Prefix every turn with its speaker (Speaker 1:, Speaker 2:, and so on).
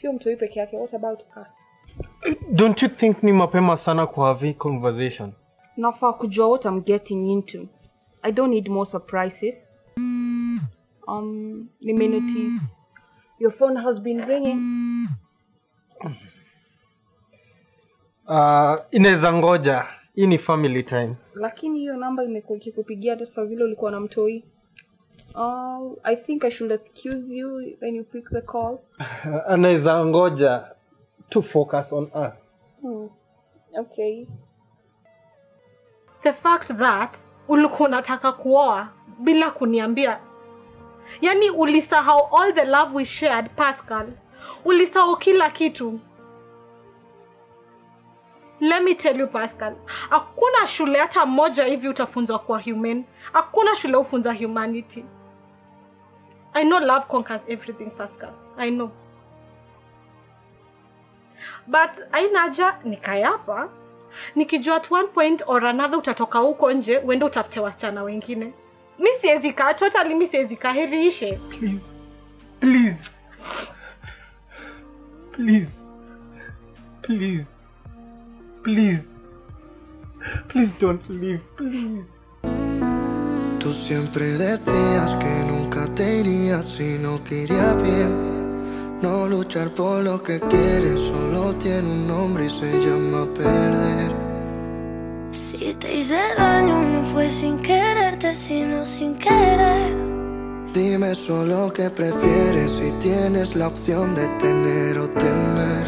Speaker 1: sio mtoi peke yake what about us
Speaker 2: Don't you think ni mapema sana ku have hii conversation?
Speaker 1: nafaa kujua what I'm getting into I don't need more surprises um nimenotice your phone has been ringing
Speaker 2: Uh, inaweza ngoja. Hii ni family time.
Speaker 1: lakini hiyo namba imekuwa ikikupigia hata saa zile ulikuwa na mtoi uh, I think I should excuse you when you pick the call
Speaker 2: Anaweza ngoja to focus on us.
Speaker 1: hmm. okay
Speaker 3: the fact that ulikuwa unataka kuoa bila kuniambia yaani ulisahau all the love we shared pascal ulisahau kila kitu let me tell you pascal hakuna shule hata moja hivi utafunzwa kuwa human hakuna shule hufunza humanity i know love conquers everything pascal i know but aina haja nikae hapa nikijua at one point or another utatoka huko nje uende utafute wasichana wengine mi siwezi kaa totally mi siwezi kaa heri ishe
Speaker 2: Please. Please. Please. Please. Please. Please don't leave. Please.
Speaker 4: Tú siempre decías que nunca te irías si no te iría bien. No luchar por lo que quieres solo tiene un nombre y se llama perder.
Speaker 5: Si te hice daño no fue sin quererte, sino sin querer.
Speaker 4: Dime solo qué prefieres si tienes la opción de tener o temer.